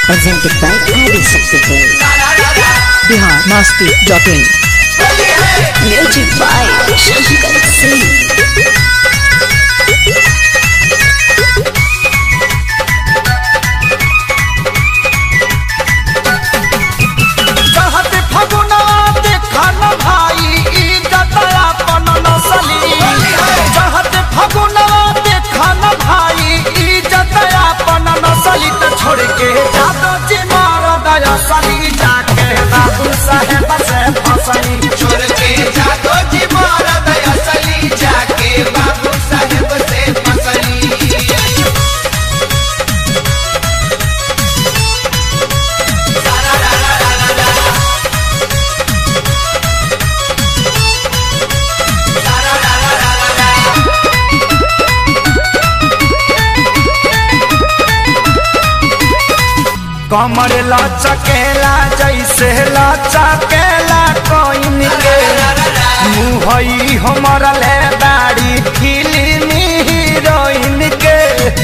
presented by Adi Shakti Bihar Masti dot in Music by Shankar Singh. कहत फगुना देखा न भाई इज्जत अपन नसली कहत फगुना देखा न भाई इज्जत अपन नसली त छोड़ के जादो जी मार दया सली जाके बाबू साहेब से फसली छोड़ के जादो जी मारा दया सली जाके बाबू साहेब से फसली कमर लचकेला जैसे लचकेला कोइन के मुहई हमर ले दाढ़ी फिल्मी हीरोइन के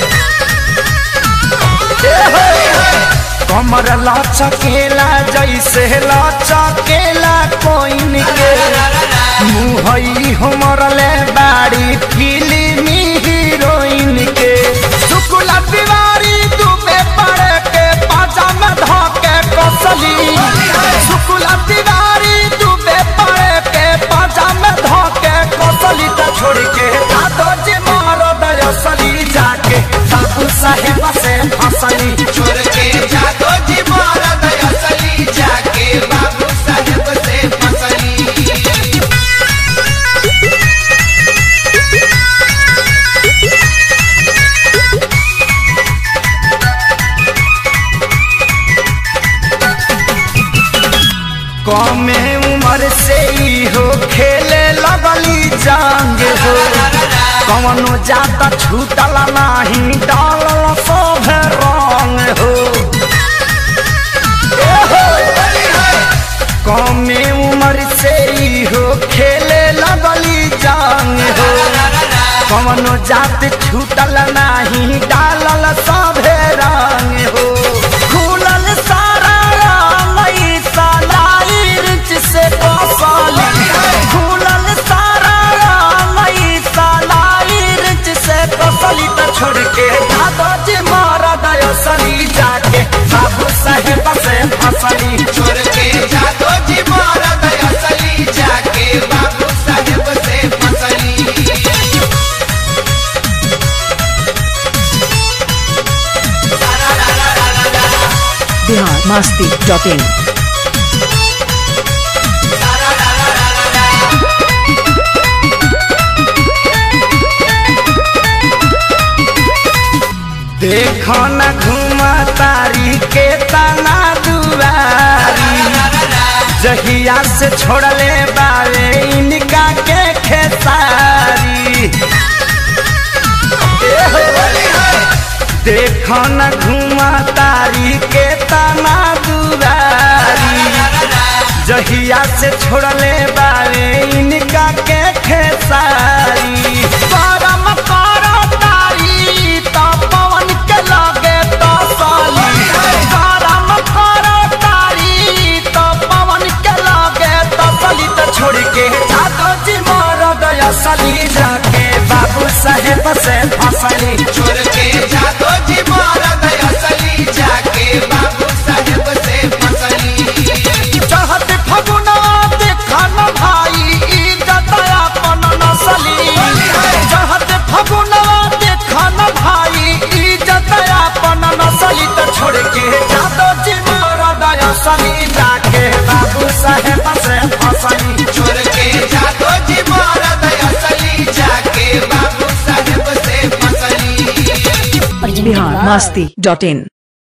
कमर लचकेला जैसे लचकेला कोइन के मुहई हमर ले दाढ़ी फिल्मी हीरोइन के शुक्ला तिवारी दुबे पड़े के पाजामा धोके कसली शुक्ला तिवारी दुबे पड़े के पाजामा धोके कसली त छोड़ के दादो जी मारो दयसली जाके बाबू साहेब से फसली छोड़ के जादो जी मारा दया सली जाके बाबू साहेब से फसली कमे उम्र से ही हो खेले लगली जांग हो कवनो जाता छूटल नाही डालल सब रंग हो ए हो। कमे उम्र से ही हो खेले लगली जांग हो कवनो जात छूटल नाही डालल सभे रंग हो खुलल सारा रंग ई सालाई रिच से कसाली खुलल सारा रंग ई सालाई रिच से कसाली त छोड़ के दादा जी मारा दयसली जाके बाबू साहेब से फसली छोड़ के जादो जी मारा दया सली जाके बाबू साहेब से फसली बिहार मस्ती डॉट इन देखो न घुमा तारी के तना दुआरी जहिया से छोड़ले बारे इनका के खेसारी ए हो। देखो न घुमा तारी के तना दुआरी जहिया से छोड़ले बारे इनका के खेसारी परम करो तारी तो पवन के लगे तो साली परम करो तारी तो पवन के लगे तो साली तो छोड़ के जादो जी मारो दया सली जाके बाबू साहेब से फसली छोड़ के जादो जी मारा दया सली जाके बाबू साहेब से फसली चाहत फगुना देखा न भाई इज्जत अपन नसली चाहत फगुना देखा न भाई इज्जत अपन नसली तो छोड़ के जादो जी मारा दया सली जाके बाबू साहेब से फसली छोड़ के जादो जी मारा दया सली जाके बाबू साहेब से फसली Presented Bihar by Masti dot in